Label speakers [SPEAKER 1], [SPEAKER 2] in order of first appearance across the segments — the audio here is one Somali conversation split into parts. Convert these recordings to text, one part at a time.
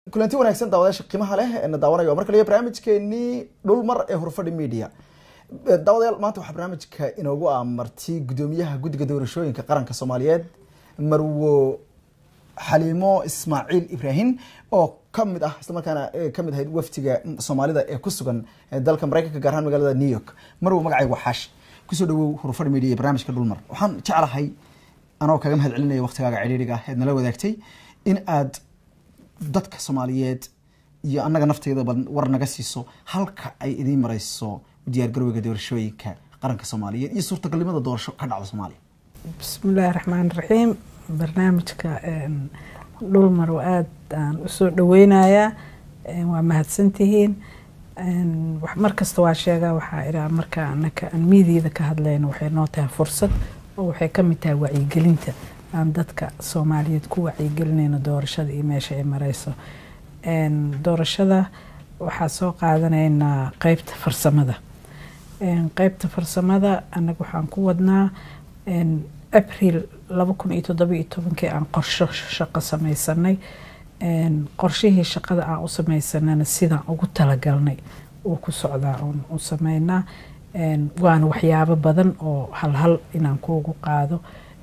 [SPEAKER 1] kulanti wanaagsan daawadayaasha qiimaha leh ee na daawanaya mar kaliya barnaamijkeenii dhulmar ee hurfadhi media daawadayaal maanta waxaa barnaamijka inoogu amartay gudoomiyaha guddiga doorashooyinka qaranka soomaaliyeed marwo xaliimo ismaaciil ibraahim oo kamid ah islamarkaana kamid ahayd waftiga soomaalida ee ku sugan dalka mareykanka gaar ahaan magaalada new york marwo magacaygu xaash kusoo dhawow hurfadhi media ee barnaamijka dhulmar waxaan jeclahay anoo kaga mahad celinaya waqtigaaga cidhiiriga ah eed nala wadaagtay in aad dadka soomaaliyeed iyo annaga nafteyda war naga siiso halka ay idiin mareyso diyaargarowga doorashooyinka qaranka soomaaliyeed iyo suurtagalnimada doorasho ka dhacda soomaaliya
[SPEAKER 2] bismillaahi raxmaan raxiim barnaamijka dhulmar aada aan usoo dhaweynayaa waa mahadsantihiin mar kasta waa sheegaa waxaa iraa marka anaka aan miidiyada ka hadlayno waxay noo tahay fursad oo waxay ka mid tahay wacyigelinta aan dadka soomaaliyeed ku wacyigelinayno doorashada iyo meesha ay mareyso doorashada waxaa soo qaadanaynaa qeybta farsamada qeybta farsamada anaga waxaan ku wadnaa abril laba kun iyo toddobiyo tobankii aan qorsho shaqo sameysanay qorshihii shaqada aan u sameysanana sidaan ugu talagalnay uu ku socdaa oon u sameynaa waana waxyaabo badan oo halhal inaan kuugu qaado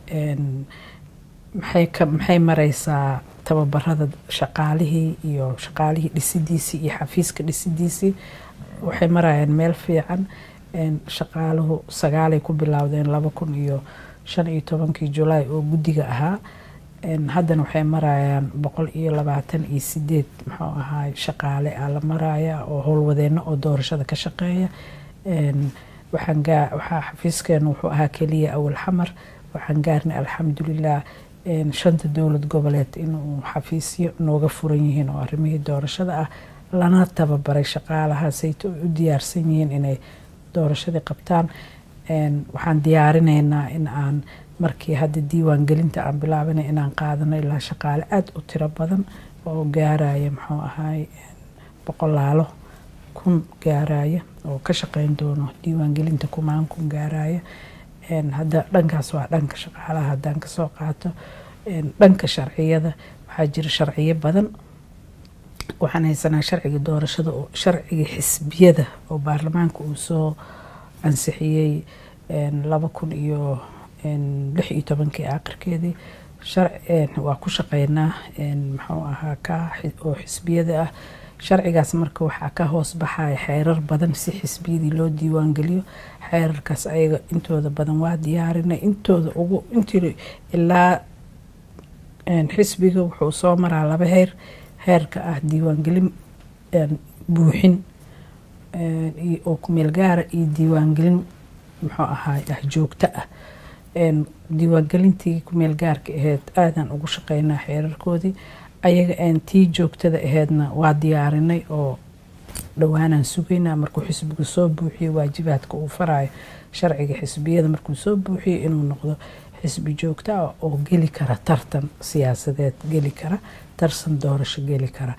[SPEAKER 2] maxay mareysaa tababarada shaqaalihii iyo shaqaalihii dhisidiisii iyo xafiiska dhisidiisii waxay marayaan meel fiican shaqaaluhu sagaalay ku bilowdeen laba kun iyo shan iyo tobankii julaay oo guddiga ahaa haddana waxay marayaan boqol iyo labaatan iyo sideed muxuu ahaay shaqaale a la maraya oo howlwadeeno oo doorashada ka shaqeeya waxaa xafiiskeenu wuxuu ahaa keliya awal xamar waxaan gaarnay alxamdulilah shanta dowlad goboleed inuu xafiisyo nooga furan yihiin oo arrimihii doorashada ah lana tababaray shaqaalahaasayto u diyaarsan yihiin inay doorashadii qabtaan waxaan diyaarinaynaa in aan markii hadda diiwaan gelinta aan bilaabinay inaan qaadano ilaa shaqaale aada u tiro badan oo gaaraya muxuu ahaay boqolaalo kun gaaraya oo ka shaqeyn doono diiwaan gelinta kumaan kun gaaraya hadda dhankaas waa dhanka shaqaalaha haddaan kasoo qaato dhanka sharciyada waxaa jira sharciyo badan waxaan haysanaa sharciga doorashada oo sharciga xisbiyada oo baarlamaanka uu soo ansixiyey laba kun iyo lix iyo tobankii aakhirkeedii waa ku shaqeynaa muxuu ahaa ka oo xisbiyada ah sharcigaas marka waxaa ka hoos baxaya xeerar badan si xisbiyadii loo diiwaan geliyo xeerarkaas ayaga intooda badan waa diyaarinay intooda ugu intii ilaa xisbiga wuxuu soo maraa laba heer heerka ah diiwaangelin buuxin oo kumeel gaara iyo diiwaangelin muxuu ahaay ah joogto ah diiwaangelintii kumeel gaarka aheyd aadaan ugu shaqeynaa xeerarkoodii ayaga aan tii joogtada aheydna waa diyaarinay oo dhowaanaan sugaynaa markuu xisbigu soo buuxiyo waajibaadka uu farayo sharciga xisbiyada markuu soo buuxiyo inuu noqdo xisbi joogto ah oo geli kara tartan siyaasadeed geli kara tarsan doorasho geli kara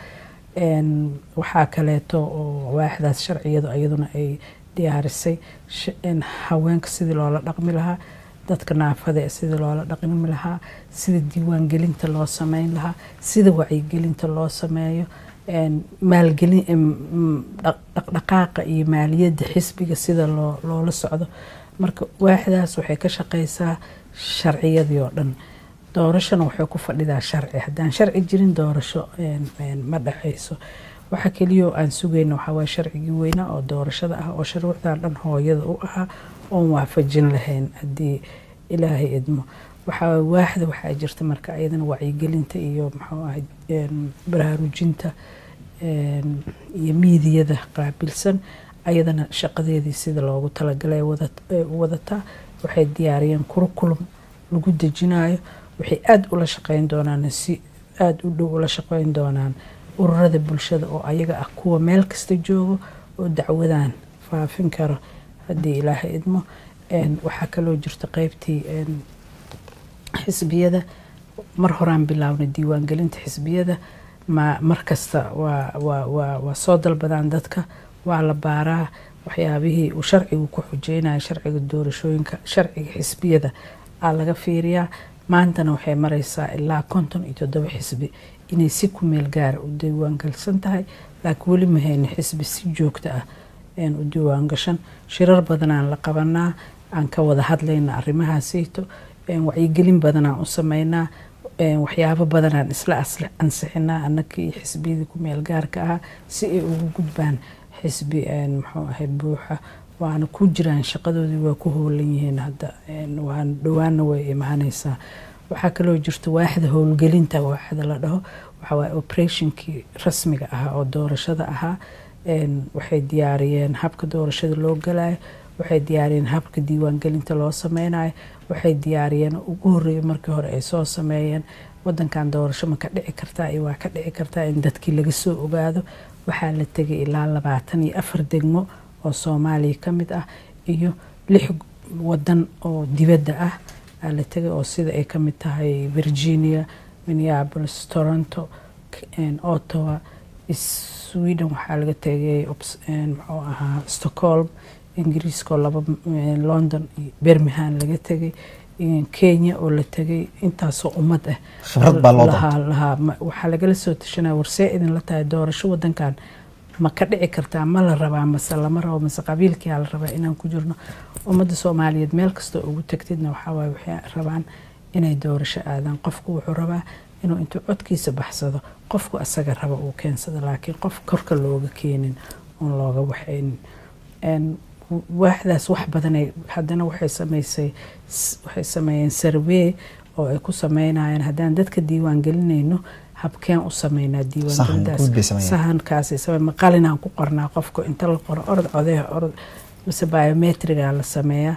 [SPEAKER 2] waxaa kaleeto oo waaxdaas sharciyadu iyaduna ay diyaarisay haweenka sidii loola dhaqmi lahaa dadka naafada sidii loola dhaqmi lahaa sida diiwaangelinta loo sameyn lahaa sida wacyigelinta loo sameeyo maalgelin dhaqdhaqaaqa iyo maaliyadda xisbiga sida loola socdo marka waaxdaas waxay ka shaqeysaa sharciyadii oo dhan doorashona waxay ku fadhidaa sharci haddaan sharci jirin doorasho ma dhexeyso waxa keliyo aan sugayna waxawaaye sharcigii weynaa oo doorashada ah oo shuruucdan dhan hooyada u ahaa oon waafajin lahayn haddii ilaahay idmo waxaa waaxda waxaa jirta marka ayadana wacyigelinta iyo muxuu ahay baraarujinta iyo miidiyada qaabilsan ayadana shaqadeedii sida loogu talagalay wadataa waxay diyaariyeen kurukulum lagu dejinayo waxay aada ula shaqeyn doonaan si aada u dhow ula shaqeyn doonaan ururada bulshada oo ayaga ah kuwa meel kasta joogo oo dacwadaan faafin karo haddii ilaahay idmo waxaa kaloo jirta qeybtii xisbiyada mar horaan bilaabnay diiwaangelinta xisbiyada mar kasta waa soo dalbadaan dadka waa la baaraa waxyaabihii uu sharcigu ku xujeynaya sharciga doorashooyinka sharciga xisbiyada aa laga fiiriyaa maantana waxay mareysaa ilaa konton iyo toddoba xisbi inay si ku meel gaara u diiwaangalsan tahay laakiin weli ma hayno xisbi si joogto ah u diiwaangashan shirar badanaan la qabanaa aan ka wada hadlayna arrimahaaseyto wacyigelin badanaan u sameynaa waxyaabo badanaan isla ansixinaa annagii iyo xisbiyadii ku meel gaarka ahaa si ay ugu gudbaan xisbi muxuu ahay buuxa waana ku jiraan shaqadoodii waa ku howlan yihiin hadda waan dhawaana way imaaneysaa waxaa kaloo jirta waaxda howlgelinta waaxda la dhaho waxawaaye operationkii rasmiga ahaa oo doorashada ahaa waxay diyaariyeen habka doorashada loo galayo waxay diyaariyeen habka diiwaangelinta loo sameynayo waxay diyaariyeen ugu horeeya markii hore ay soo sameeyeen wadankan doorasho ma ka dhici kartaa iyo waa ka dhici kartaa in dadkii laga soo ogaado waxaa la tegay ilaa labaatan iyo afar degmo oo soomaaliya ka mid ah iyo lix wadan oo dibadda ah aa la tegay oo sida ay ka mid tahay virginia minneapolis toronto ottawa sweden waxaa laga tegay muxuu ahaa stockholm ingiriiska oo laba london iyo birmingham laga tegay kenya oo la tegay intaasoo ummad ah waxaa lagala soo tashanaya warsee idinla tahay doorasho wadankan ma ka dhici kartaa ma la rabaa mase lama rabo mase qabiilkiyaa la rabaa inaan ku jirno ummadda soomaaliyeed meel kastoo ugu tagtidna waxawaaye waxay rabaan inay doorasho aadaan qofku wuxuu rabaa inuu intuu codkiisa baxsado qofku asaga raba uu keensado laakiin qof korka looga keenin oon looga waxaynin waaxdaas wax badanay haddana waxay sameysay waxay sameeyeen sarvey oo ay ku sameynayaan haddaan dadka diiwaan gelinayno habkeen u sameynaa diiwaangelintaas sahankaasay samey maqalinaan ku qornaa qofka inta la qoro orod codeha orod mise biometriga la sameeyaa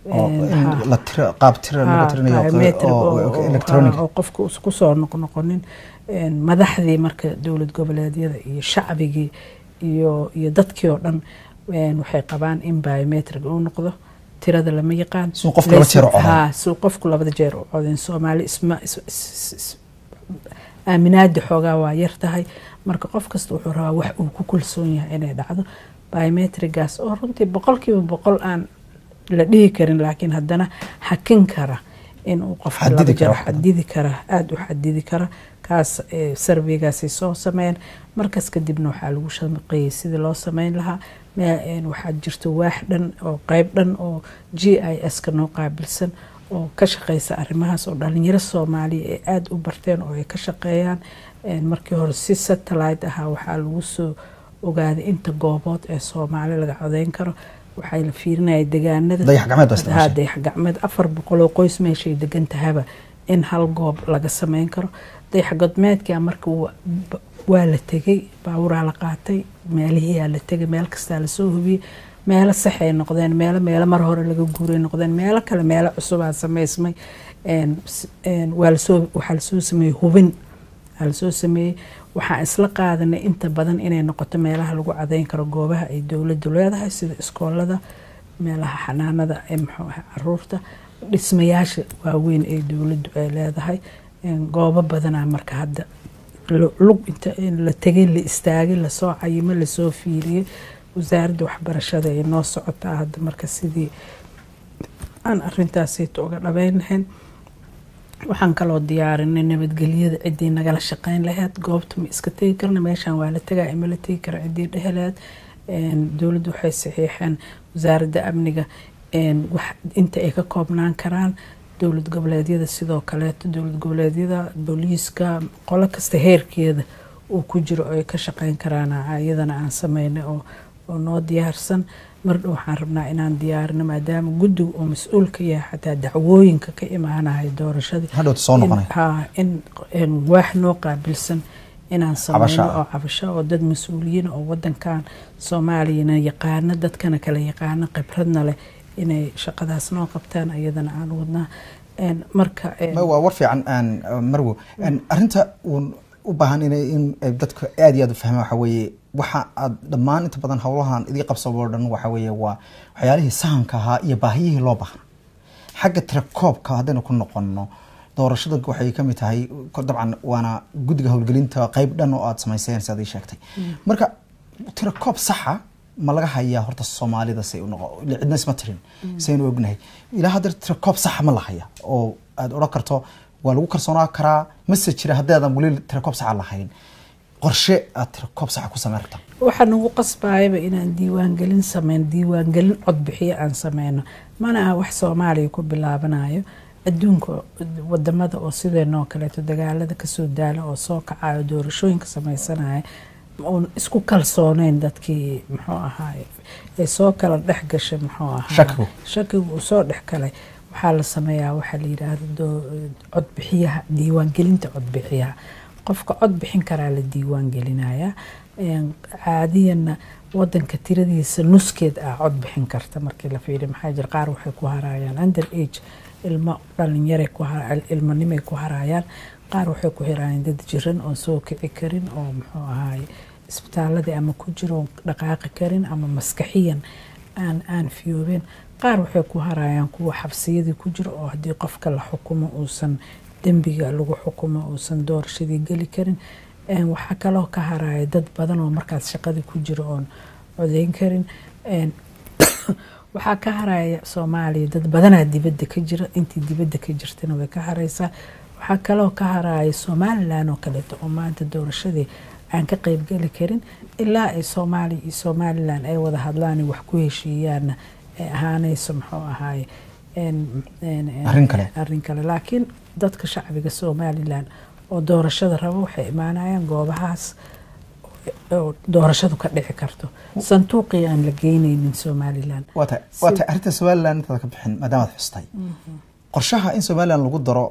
[SPEAKER 2] oo qofka kusoo noqnoqonin madaxdii marka dowlad goboleedyada iyo shacbigii iyo iyo dadkii oo dhan waxay qabaan in biometric uu noqdo tirada lama yaqaan suu qofku labada jeer u coden soomaali isma aaminaada xoogaa waa yar tahay marka qof kasta wuxuu rabaa wax uu ku kalsoon yahay inay dhacdo biometrigaas oo runtii boqolkiiba boqol aan la dhihi karin laakiin haddana hakin kara inuu qofka laba jeer xadidi kara aada u xadidi kara kaas sarveygaasay soo sameeyeen markaas kadibna waxaa lagu shaqeeyey sidii loo sameyn lahaa waxaa jirta waax dhan oo qeyb dhan oo g i s ka noo qaabilsan oo ka shaqeysa arrimahaas oo dhalinyaro soomaaliya ay aada u barteen oo ay ka shaqeeyaan markii hore si satellite ahaa waxaa lagu soo ogaaday inta goobood ee soomaali laga codeyn karo waxaa la fiirinaya degaanada dayax gacmeed afar boqol oo qoys meeshay degan tahaba in hal goob laga sameyn karo dayax godmeedka marka waa la tegay baaburaa la qaatay meelihiyaa la tegay meel kastaa lasoo hubiyey meelo saxay noqdeen meelo meelo mar hore laga guuray noqdeen meelo kale meelo cusubaa sameysmay waxaa lasoo sameeyey hubin aa lasoo sameeyey waxaan isla qaadanay inta badan inay noqoto meelaha lagu cadeyn karo goobaha ay dowladdu leedahay sida iskoolada meelaha xanaanada ee muxuu ahay caruurta dhismayaasha waaweyn ee dowladdu ay leedahay goobo badanaa marka hadda lug inta la tegay la istaagay lasoo cayimo lasoo fiiriyey wasaaradda waxbarashada ay noo socotaa hadda marka sidii aan arintaasayto uga dhabeyn lahayn waxaan kaloo diyaarinay nabadgelyada ciddii nagala shaqeyn laheyd goobta ma iska tegi karna meeshaan waa la tegaa ima la tegi kara ciddii dheheleed dowladdu waxay saxiixeen wasaaradda amniga inta ay ka koobnaan karaan dowlad goboleedyada sidoo kaleeto dowlad goboleedyada booliiska qolo kasta heerkeeda uu ku jiro oo ay ka shaqeyn karaan iyadana aan sameynay oo noo diyaarsan mardhow waxaan rabnaa inaan diyaarino maadaama guddiga uu mas-uul ka yahay xataa dacwooyinka ka imaanaya doorashadii in waax noo qaabilsan inaan sameyno oo cabasho oo dad mas-uuliyiin oo wadankan soomaaliyana yaqaano dadkana kala yaqaano khibradna leh inay shaqadaas noo qabtaan iyadana aan wadnaa marka
[SPEAKER 1] waa war fiican marwo arinta uun u baahan in dadka aada iyo aad u fahmaan waxa weeye waxa aad dhammaan inta badan howlahan idii qabsabo o dhan waxa weeye waa waxyaalihii sahanka ahaa iyo baahiyihii loo baahan xagga tirakoobka haddaynu ku noqono doorashada waxay kamid tahay dabcan waana guddiga howlgelinta qeyb dhan oo aada samayseen si ad ii sheegtay marka tirakoob saxa ma laga hayaa horta soomaalida say unoqo cidna isma tirin saynu ognahay ilaa hadda tirakoob saxa ma la haya oo aada odhan karto waa lagu kalsoonaa karaa mase jira haddaadan weli tirakoob saxa lahayn qorshe aad tirakoob saxa ku sameyn rabtaa
[SPEAKER 2] waxaa nagu qasbayaba inaan diiwaangelin sameyn diiwaangelin codbixiyo aan sameyno mana aha wax soomaaliya ku bilaabanayo adduunka wadamada oo sideenoo kaleeto dagaalada kasoo daala oo soo kacayo doorashooyinka sameysanaya uun isku kalsooneyn dadkii muxuu ahaay ee soo kala dhex gashay muxuu ahaa
[SPEAKER 1] Shakigu.
[SPEAKER 2] shakigu uu soo dhex galay waxaa la sameeyaa waxaa la yidhaahda doo- codbixiyaha diiwaangelinta codbixiyaha qofka cod bixin karaa la diiwaangelinayaa Een, caadiyanna wadanka tiradiisa nuskeed ah cod bixin karta markii la fiiriyo maxaa jira qaar waxay ku harayaan under age ilmo dhalinyaray ku har- ilmanimay ku harayaan qaar waxay ku hirayaan dad jiran oo soo kici karin oo muxuu ahaay isbitaaladii ama ku jiro oo dhaqaaqi karin ama maskaxiyan aan aan fiyoobeen qaar waxay ku harayaan kuwa xabsiyadii ku jiro oo haddii qofka la xukumo uusan dembiga lagu xukumo uusan doorashadii geli karin Een, waxaa kaloo ka haraya dad badan oo markaas shaqadii ku jiro oon codeyn karin Een, waxaa ka haraya soomaaliya dad badanaa dibadda ka jira intii dibadda ka jirtana way ka haraysaa waxaa kaloo ka haraya somalilan oo kaleeto oo maanta doorashadii aan ka qeybgeli karin ilaa ay soomaaliya iyo somalilan ay wada hadlaan wax ku heshiiyaanna ay ahaanayso muxuu ahaay een- een- een-
[SPEAKER 1] Arrin kale.
[SPEAKER 2] arrin kale laakiin dadka shacbiga somalilan oo doorashada rabo waxay imaanayaan goobahaas oo doorashadu ka dhici karto sanduuqii aan la geyneynin somalilan
[SPEAKER 1] waa tahay waa tahay arrinta somalilan intaada ka bixin maadaama aad xustay qorshaha in somalilan lagu daro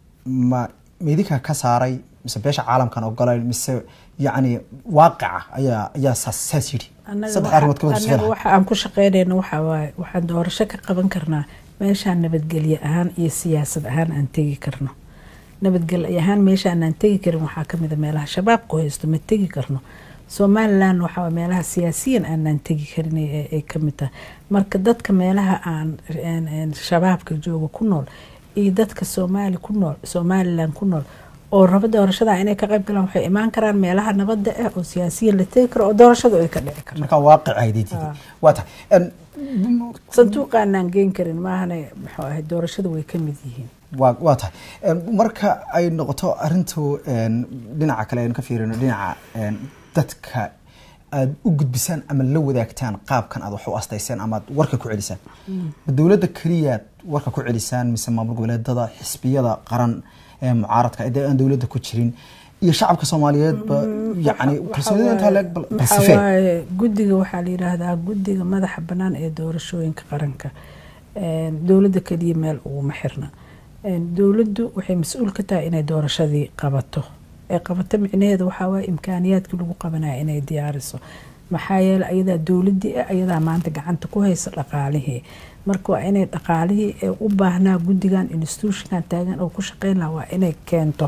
[SPEAKER 1] ma meydinka ka saaray mise beesha caalamkan ogolayn mise yacni waaqica ayaa ayaa saas saas yidhi
[SPEAKER 2] Annaga
[SPEAKER 1] saddex
[SPEAKER 2] waxa-
[SPEAKER 1] arrimood ka wada
[SPEAKER 2] annaga
[SPEAKER 1] sufelaha
[SPEAKER 2] waxa aan ku shaqeynayno waxaa waaye waxaan doorasho ka qaban karnaa meeshaan nabadgelye ahaan iyo siyaasad ahaan aan tegi karno nabadgelye ahaan meeshaan aan tegi karin waxaa kamid a meelaha shabaabku haysto ma tegi karno somalilan waxaa waaye meelaha siyaasiyan aanaan tegi karin ee ay kamid tahay marka dadka meelaha aan een- een shabaabka jooga ku nool iyo dadka soomaali ku nool somalilan ku nool oo rabo doorashada inay ka qayb galaan waxay imaan karaan meelaha nabadda ah oo siyaasiyan la tegi karo oo doorashadu ay ka dhici karto
[SPEAKER 1] marka waaqica ay diiday waa tahay Een,
[SPEAKER 2] sanduuqaanaan geen karin maahane muxuu ahay doorashada way ka mid yihiin
[SPEAKER 1] waa waa tahay Een, marka ay noqoto arrintu een, dhinaca kale aynu ka fiirino dhinaca een, dadka aada u gudbisaan ama la wadaagtaan qaabkan aad wax u astayseen ama aad warka ku celisaan ma dowladda keliyaad warka ku celisaan mise maamul goboleedada xisbiyada qaran ee mucaaradka ee aan dowladda ku jirin iyo shacabka soomaaliyeedba yacni kalsoonida intaa leeg bal bal
[SPEAKER 2] waxaa
[SPEAKER 1] sifee
[SPEAKER 2] waaye guddiga waxaa la yidhaahdaa guddiga madaxa bannaan ee doorashooyinka qaranka Een, dowladda keliya meel uguma xirna Een, dowladdu waxay mas-uul ka tahay inay doorashadii qabato ee qabato micnaheeda waxaa waaye imkaaniyaadkii lagu qabanaya inay diyaariso maxaa yeele ayadaa dowladdii ah ayadaa maanta gacanta ku haysa dhaqaalihii marka waa inay dhaqaalihii ee u baahnaa guddigan institutionkan taagan oo ku shaqeyn lahaa waa inay keento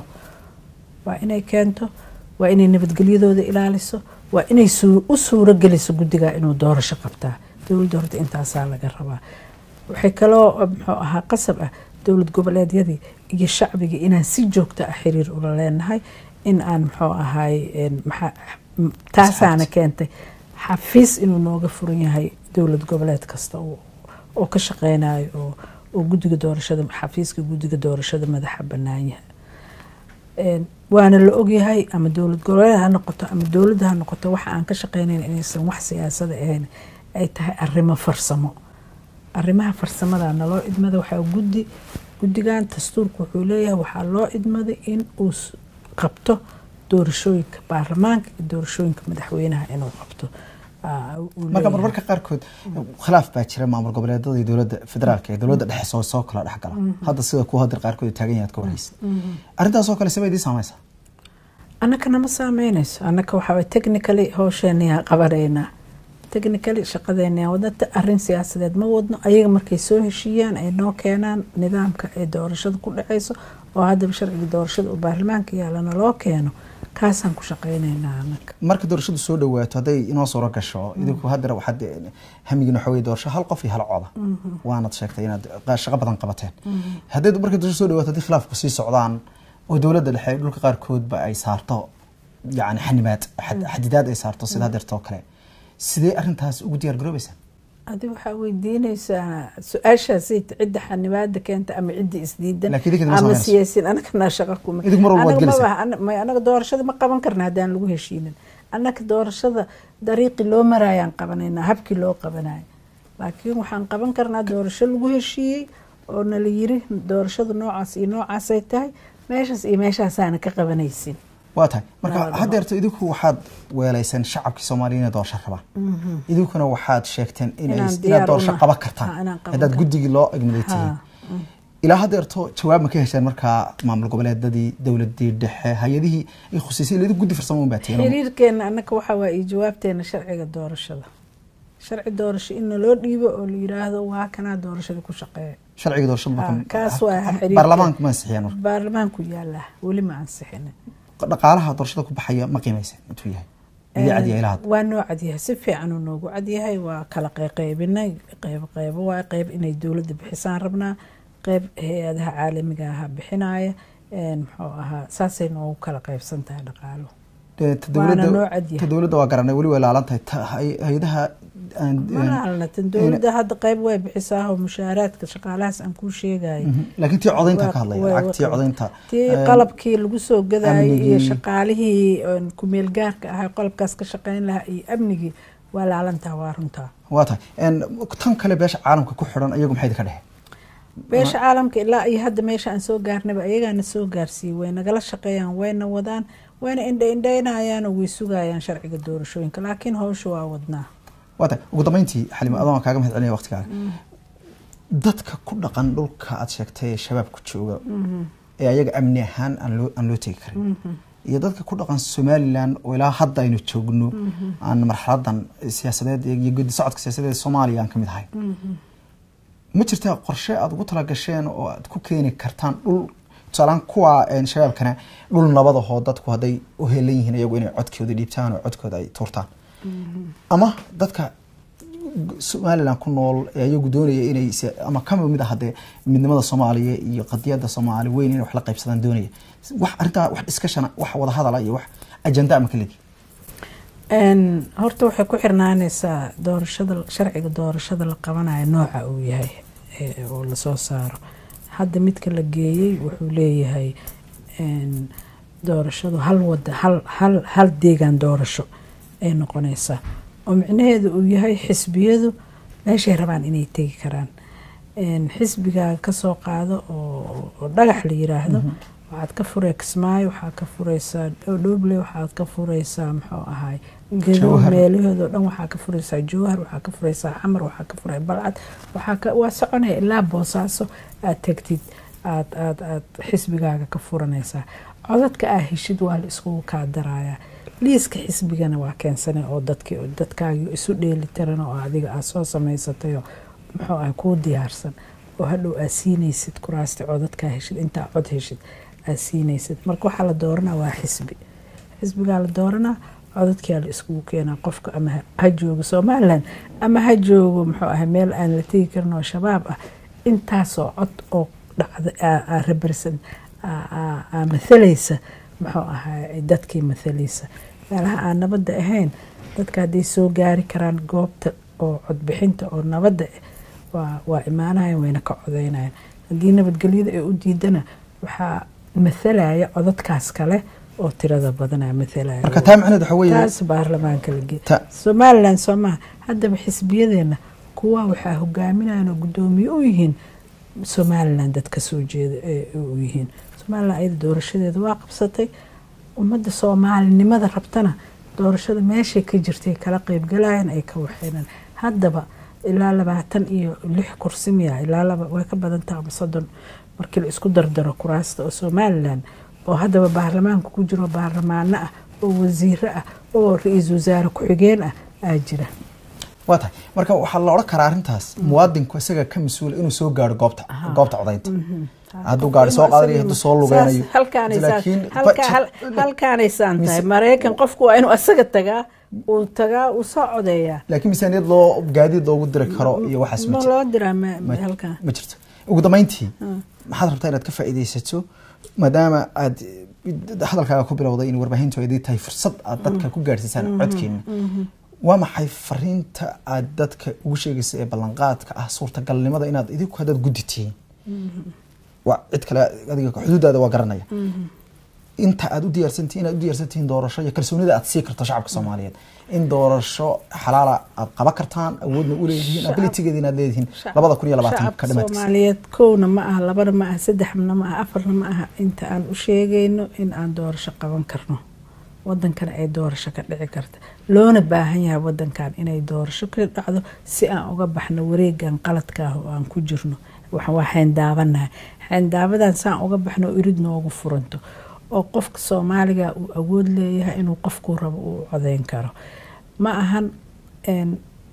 [SPEAKER 2] waa inay keento waa inay nabadgelyadooda ilaaliso waa inay suu- u suuro geliso guddiga inuu doorasho qabtaa dowladda horta intaasaa laga rabaa waxay kaloo muxuu ahaa qasab ah dowlad goboleedyadii iyo shacbigii inaan si joogto ah xiriir ula leenahay in aan muxuu ahaay een, maxaa- m- taasaana keentay xafiis inuu nooga furan yahay dowlad goboleed kasta oo oo ka shaqeynayo oo oo guddiga doorashada xafiiska guddiga doorashada madaxa bannaan yahay Een, waana la ogyahay ama dowlad goboleed ha noqoto ama dowladda ha noqoto waxa aan ka shaqeynayn inaysan wax siyaasada ahayn ay tahay arrimo farsamo arrimaha farsamada naloo idmada waxaa guddi guddigan dastuurku wuxuu leeyahay waxaa loo idmaday in uu s- qabto doorashooyinka baarlamaanka iyo doorashooyinka madaxweynaha inuu qabto Aa, uu
[SPEAKER 1] marka
[SPEAKER 2] leeyahay.
[SPEAKER 1] marmarka qaarkood khilaaf baa jira maamul goboleedada iyo dowladda federaalka ee dowladda dhexe soo soo kala dhex gala hadda sida kuwa hadir qaarkood ay taagan yahay aad ka warhaysa arrintaasoo kale sama idiin saamaysa
[SPEAKER 2] annaka nama saameynayso annaka waxaa waye technically howsheenaya qabanaynaa technically shaqadeena wadata arrin siyaasadeed ma wadno ayaga markay soo heshiiyaan ay noo keenaan nidaamka ee doorashada ku dhaceyso oo haddaba sharciga doorashada oo baarlamaanka yaalana loo keeno kaasaan ku shaqeynaynaa annaka
[SPEAKER 1] marka doorashadu soo dhawaato hadday inoo suuro gasho idinku hadeer waxaad hamigiin waxa weye doorasho hal qof iyo hal coda waanad sheegtay inaad qa- shaqo badan qabateen hadday marka doorasho soo dhawaato haddii khilaafku sii socdaan oo dowladda dhexe dhulka qaarkoodba ay saarto yacni xanibaad xad- xadidaad ay saarto sida hadeertoo kale sidee arrintaas ugu diyaar garoobaysaa
[SPEAKER 2] adi waxaa weydiinaysaa su-aashaasi cidda xanibaada keenta ama cidda isdiidan
[SPEAKER 1] Laakiin idinka ma
[SPEAKER 2] ama
[SPEAKER 1] samaynayso.
[SPEAKER 2] siyaasiin anagana shaqo kuma
[SPEAKER 1] Idinku mar walba waad
[SPEAKER 2] Anaga
[SPEAKER 1] gelaysaa.
[SPEAKER 2] maba- ana- may- anaga doorashada ma qaban karna haddaan lagu heshiinin annaga doorashada dariiqii loo maraayaan qabanaynaa habkii loo qabanayo laakiin waxaan qaban karnaa doorasho lagu heshiiyey oo nala yiri doorashada noocaas iyo noocaasay tahay meeshaas iyo meeshaasaana ka qabanaysin
[SPEAKER 1] waa tahay marka
[SPEAKER 2] Nabad
[SPEAKER 1] haddeerto idinku waxaad weelayseen shacabkii soomaaliya inay doorasho rabaan idinkuna waxaad sheegteen inay
[SPEAKER 2] Inaan
[SPEAKER 1] inaad
[SPEAKER 2] diyaar
[SPEAKER 1] doorasho
[SPEAKER 2] una-
[SPEAKER 1] qaban
[SPEAKER 2] Ha,
[SPEAKER 1] kartaan
[SPEAKER 2] inaan qaban
[SPEAKER 1] haddaad
[SPEAKER 2] karno.
[SPEAKER 1] guddigii loo egmaday tihiin ilaa haddeerto jawaab ma ka hesheen markaa maamul goboleedadii dowladii dhexe hay-adihii ay khuseysay ilaa idinku guddi farsamo un baa tihiin
[SPEAKER 2] xiriirkeena annaka waxaa waa iyo jawaabteena sharciga doorashada sharci doorasho in naloo dhiibo oo la yiraahdo waa kanaa doorashada ku shaqeeya
[SPEAKER 1] sharciga doorashada
[SPEAKER 2] Ha,
[SPEAKER 1] marka
[SPEAKER 2] kaas waa xiriirka.
[SPEAKER 1] baarlamaanka ma ansixiyeen marka
[SPEAKER 2] baarlamaanku yaala weli ma ansixin
[SPEAKER 1] dhaqaalaha doorashada ku baxaya ma qiimaysen intuu yahay idii cadiya ilaa hadda
[SPEAKER 2] waa noo cadyahay si fiican uu noogu cadyahay waa kala qeyqeybinay qeyb qeybo waa qeyb inay dowladda bixisaan rabnaa qeyb hay-adaha caalamiga aha bixinaya een, muxuu ahaa saasay noogu kala qeybsan tahay dhaqaalo
[SPEAKER 1] Dee ta
[SPEAKER 2] Waana
[SPEAKER 1] dowladda-
[SPEAKER 2] noo cadyahay.
[SPEAKER 1] ta dowladda waa garanay weli way laalan tahay ta hay- hay-adaha aan-
[SPEAKER 2] malaalna tan dowladda hadda qeyb way bixisaa oo mushaaraadka shaqaalahaas aan kuu sheegayo
[SPEAKER 1] Mhm. laakiin tii codaynta ka hadlaya
[SPEAKER 2] Waa-
[SPEAKER 1] lacagtii
[SPEAKER 2] waa-
[SPEAKER 1] codaynta
[SPEAKER 2] tii
[SPEAKER 1] een,
[SPEAKER 2] qalabkii lagu soo gadayay iyo
[SPEAKER 1] amnigii.
[SPEAKER 2] shaqaalihii oon kumeel gaarka ahaa qalabkaas ka shaqeyn lahaa iyo amnigii waa laalantaa waa runtaa
[SPEAKER 1] waa tahay een, tan kale beesha caalamka ku xidhan iyagu maxay idinka dhehe
[SPEAKER 2] beesha caalamka ilaa iyo hadda meesha aan soo gaarnaba ayagaana soo gaarsiiyey way nagala shaqeeyaan wayna wadaan wayna indha indhaynayaan oo way sugayaan sharciga doorashooyinka laakiin howsha waa wadnaa
[SPEAKER 1] waa tahay ugu dambeyntii xalimo adoon kaaga mahad celinaya waqtigaaga dadka ku dhaqan dhulka aad sheegtay ee shabaabku jooga ee ayaga amni ahaan aan loo aan loo tegi karin iyo dadka ku dhaqan somalilan oo ilaa hadda aynu joogno aan marxaladan siyaasadeed iyo gudi socodka siyaasadeed ee soomaaliya aan ka mid ahay ma jirtaa qorshe aad ugu talagasheen oo aad ku keeni kartaan dhul tusaalaan kuwa een, shabaabkana dhul nabadahoo dadku hadday u helan yihiin iyagu inay codkooda dhiibtaan oo codkooda ay tuurtaan ama dadka somalilan ku nool ee iyagu doonaya inay se- ama kama mid ah hadee midnimada soomaaliya iyo qadiyada soomaali weyn inay wax la qaybsadaan doonaya wax arrintaa wax discussion wax wada hadala iyo wax ajenda ama kaledi
[SPEAKER 2] Een, horta waxay ku xirnaanaysaa doorashada sharciga doorashada la qabanayo nooca uu yahay ee, oo lasoo saaro hadda midka la geeyey wuxuu leeyahay een, doorashadu hal wada hal hal hal deegaan doorasho ay noqonaysaa oo micnaheedu uu yahay xisbiyadu meeshay rabaan inay tegi karaan Een, xisbigaa kasoo qaado oo oo dhagax la yiraahdo waxaad ka furey kismaayo waxaad ka fureysaa dhoble waxaad ka fureysaa muxuu ahay gedo
[SPEAKER 1] Jawhar.
[SPEAKER 2] meelahoodao dhan waxaa ka fureysaa jowhar waxaa ka fureysaa xamar waxaa ka furay balcad waxaa ka waa soconaya ilaa boosaaso aad tegtid aad aad aad xisbigaaga ka furanaysaa codadka aa heshid waa la iskugu kaa darayaa liiska xisbigana waa keensanay oo dadki dadkaagi isu dheeli tiran oo adiga aad soo samaysatay oo muxuu ahay kuu diyaarsan oo hadhow aad siinaysid kuraasta codadkaa heshid intaa cod heshid aad siinaysid marka waxaa la dooranaa waa xisbi xisbigaa la dooranaa codadkaa la iskugu keenaa qofka ama ha- ha joogo somalilan ama ha joogo muxuu ahay meel aan la tegi karin oo shabaab ah intaasoo cod oo dhacda aa- aa represent aa- aa- aa mathalaysa muxuu ahay dadkii mathalaysa meelaha aan nabadda ahayn dadka hadday soo gaari karaan goobta oo codbixinta oo nabadda ah waa waa imaanayan wayna ka codeynayaan haddii nabadgelyada ay u diidana waxaa mathalaya codadkaas kale oo tirada badanaa mathalaya
[SPEAKER 1] marka taa macnaheed waxa weeye
[SPEAKER 2] taas baarlamaanka la geey
[SPEAKER 1] Ta-
[SPEAKER 2] somalilan soo maha haddaba xisbiyadeena kuwa waxaa hogaaminayan oo guddoomiye u yihiin somalilan dad ka soo jeeda ee u yihiin somalilan ayada doorashadeeda waa qabsatay ummadda soomaalinimada rabtana doorashada meeshay ka jirtay kala qeybgalayaan ay ka waxeynaan haddaba ilaa labaatan iyo lix kursi miya ilaa laba way ka badan tahay ama soddon markii la isku dardaro kuraasta oo somalilan oo haddaba baarlamaanka ku jiro baarlamaano ah oo wasiiro ah oo ra-iisul wasaare ku-xigeen ah aa jira
[SPEAKER 1] waa tahay marka waxaa la odhan karaa arrintaas muwaadinku isaga ka mas-uula inuu soo gaaro goobta goobta codaynta hadduu gaari soo qaadanayo hadduu soo lugeynayo laakiin
[SPEAKER 2] halkaanaysaan tahay maraykan qofku waa inuu asaga tagaa uu tagaa uu soo codeeyaa
[SPEAKER 1] laakiin miisaaniyad loo gaadiid loogu diri karo iyo waxaas ma
[SPEAKER 2] ma
[SPEAKER 1] jiro
[SPEAKER 2] loo diraa ma- halkan
[SPEAKER 1] ma jirto ugu dambeyntii maxaad rabtaa inaad ka faa'iidaysato maadaama aad hadalkaaga ku bilowday in warbaahintu ay tahay fursad aad dadka ku gaadhsiisaan codkeena waa maxay fariinta aad dadka ugu sheegaysa ee ballanqaadka ah suurtagalnimada inaad idinku haddaad guddi tihiin waa cid kale adiga xuduudaada waa garanaya inta aad u diyaarsantihin inaad u diyaarsantihiin doorasho iyo kalsoonida aad sii karto shacabka soomaaliyeed in doorasho xalaala aad qaban kartaan awoodna u leedihiin abilitygeeda inaad leedihiin labada kun iyo labaatanka
[SPEAKER 2] shacabka
[SPEAKER 1] dhamaadkiisa
[SPEAKER 2] soomaaliyeed kowna ma aha labana ma aha saddexna ma aha afarna ma aha inta aan u sheegayno in aan doorasho qaban karno wadankana ay doorasho ka dhici karta loona baahan yahay wadankan inay doorasho ka dhacdo si aan uga baxno wareegan qaladka ah oo aan ku jirno waxaan waa xeyndaabanahay xeyndaabadaan saan uga baxno oo irid noogu furanto oo qofka soomaaliga uu awood leeyahay inuu qofkuu rabo uu codeyn karo ma ahan een,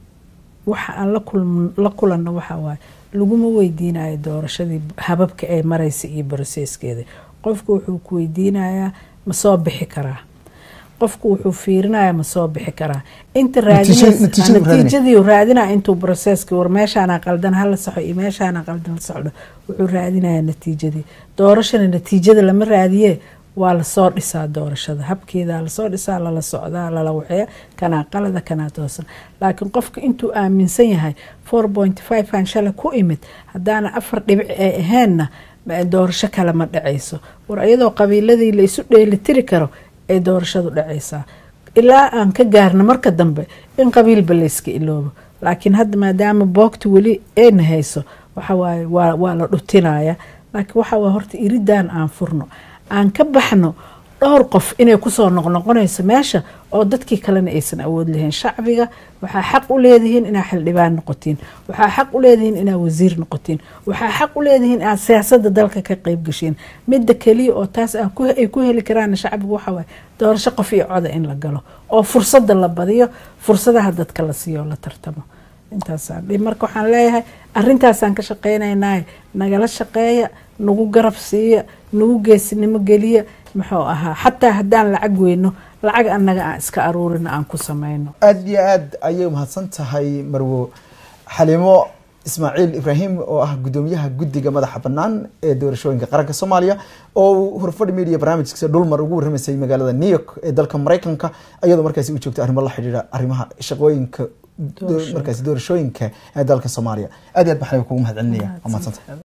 [SPEAKER 2] waxa aan la kulm- la kulanno waxa waaye laguma weydiinayo doorashadii hababka ay maraysa iyo baroseeskeeda qofku wuxuu ku weydiinayaa ma soo bixi karaa qofku wuxuu fiirinaya ma soo bixi karaa inta
[SPEAKER 1] Natiijadii- natiijadii uu raadinaya.
[SPEAKER 2] natiijadii raadinaya intuu broseski war meeshaana qaldan hala saxo iyo meeshaana qaldan la socdo wuxuu raadinaya natiijadii doorashana natiijada lama raadiye waa lasoo dhisaa doorashada habkeeda lasoo dhisaa lala socdaa lala waxeeya kanaa qalada kanaa toosan laakiin qofka intuu aaminsan yahay four point five aan shalay ku imid haddaana afar dhibic ay aheenna ma- doorasho kale ma dhacayso war iyadoo qabiiladii la isu dheelitiri karo ay doorashadu dhacaysaa ilaa aan ka gaarno marka dambe in qabiilba layska iloobo laakiin hadda maadaama boogta weli ayna hayso waxawaaye waa, waa la dhutinaya laakiin waxa waye horta iridaan aan furno aan ka baxno dhowr qof inay kusoo noqnoqonayso meesha oo dadkii kalena aysan awood lahayn shacbiga waxaa xaq u leedihiin inaa xildhibaan noqotiin waxaa xaq u leedihiin inaa wasiir noqotiin waxaa xaq u leedihiin inaad siyaasada dalka ka qeyb gashiin midda keliya oo taas ah ku- ay ku heli karaan shacbiga waxa waaye doorasho qof iyo coda in la galo oo fursada la badiyo fursadaha dadka la siiyo oo la tartamo intaasaan dhihi. marka waxaan leeyahay arintaasaan ka shaqeynaynaa nagala shaqeeya nagu garab siiya nagu geesinimo geliya muxuu ahaa xataa haddaan lacag weyno lacag annaga aan iska aruurino aan ku sameyno
[SPEAKER 1] aada iyo aada ayay umahadsan tahay marwo xalimo ismaaciil ibraahim oo ah gudoomiyaha guddiga madaxa bannaan ee doorashooyinka qaranka soomaaliya oo uu hurfadhi media barnaamijkiisa dhulmar ugu warramaysay magaalada new york ee dalka maraykanka iyadoo markaasi u joogta arrimo la xidhiidha arrimaha shaqooyinka
[SPEAKER 2] Doorashooyinka.
[SPEAKER 1] markaasi doorashooyinka ee dalka soomaaliya aad iyo aad baan kugu mahad celinaya waa mahadsantahay